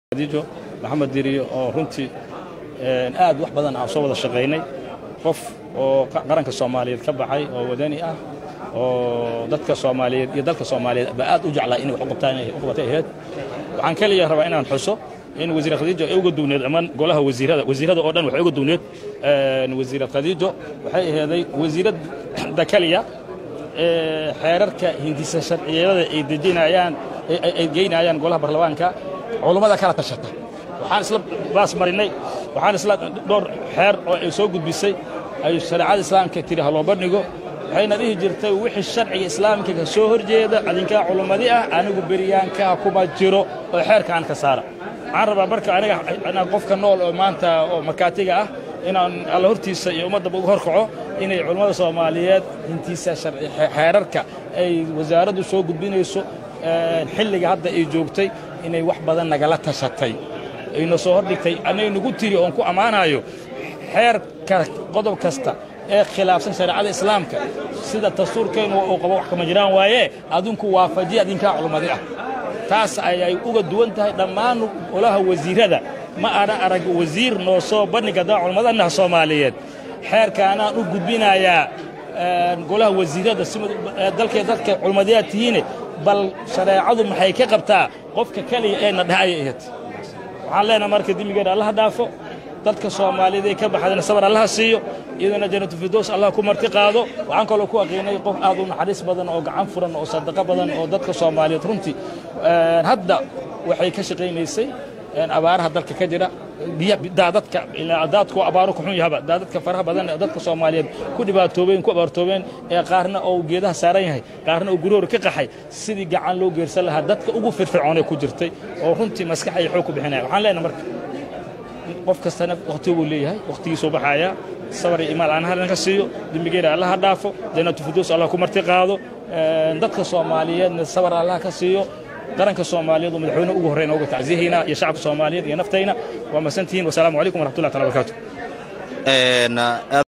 khadiijo maxamed diriyo oo runtii aad wax badan aan soo wada shaqaynay qof oo qaranka soomaaliyeed ka baxay oo wadani ah oo dadka soomaaliyeed iyo dalka soomaaliyeed ba aad u jeclaa inay wax u qabtaan u qabatay ahayd waxaan keliya rabaa inaan xuso in wasiir khadiijo ay uga duwneed amaan golaha wasiirada wasiirada oo dhan waxay uga duwneed wasiir khadiijo waxay aheeday wasiiradda keliya ee xeerarka hindisa sharciyada ay dejinayaan ay geynayaan golaha baarlamaanka culummada kala tashata waxaan isla baas marinay waxaan isla dhowr xeer oo ay soo gudbisay ay shareecada islaamka tiri ha loo bandhigo waxayna dhihi jirtay wixii sharciga islaamka ka soo horjeeda adinkaa culummadi ah anigu beryaankaa kuma jiro oo xeerkaan ka saara waxaan rabaa marka aniga inaan qofka nool oo maanta oo markaatiga ah inaan alla hortiisa iyo ummaddaba uga horkaco inay culummada soomaaliyeed hintiisa xeerarka ay wasaaraddu soo gudbinayso xilliga hadda ay joogtay inay wax badan nagala tashatay ayna soo hordhigtay anay nagu tiri oon ku ammaanayo xeerka qodob kasta ee khilaafsan shareecada islaamka sida dastuurkeennu uu qabo wax kama jiraan waaye adinku waafajiya adinkaa culummadi ah taas ayay uga duwan tahay dhammaan golaha wasiirada ma ana arag wasiir noo soo bandhiga daa culummadaannaha soomaaliyeed xeerkaanaan u gudbinayaa golaha wasiirada si dalkay dadka culummadiyaad tihiine bal shareecadu maxay ka qabtaa qofka keliya ee na dhahaya ahayd waxaan leenaha marka dembigeena allaha dhaafo dadka soomaaliyeed ee ka baxdana sabar allaha siiyo iyadana janatulfirdows allah ku marti qaado waxaan kaloo ku aqiinay qof aad u naxariis badan oo gacan furan oo sadaqo badan oo dadka soomaaliyeed runtii hadda waxay ka shaqaynaysay abaaraha dalka ka jira daadadka daadku abaaro ku xun yahaba daadadka faraha badan ee dadka soomaaliyeed ku dhibaatoobeen ku abaartoobeen ee qaarna oo geedaha saaran yahay qaarna oo guroor ka qaxay sidii gacan loo geersan lahaa dadka ugu firfircoonee ku jirtay oo runtii maskax ay xoog ku bixinaya waxaan leenahay marka qof kastana wakhti buu leeyahay wakhtigiisuu baxayaa sabar iyo imaal aan halka siiyo dembigeena allaha dhaafo jannatu firdows allah ku marti qaado dadka soomaaliyeedna sabar allah ka siiyo qaranka soomaaliyeed oo madaxweyne ugu horreyn uga tacsiyahaynaa iyo shacabka soomaaliyeed iyo naftayna waa masantihiin wasalaamu calaykum waraxmatullahi taala barakaatu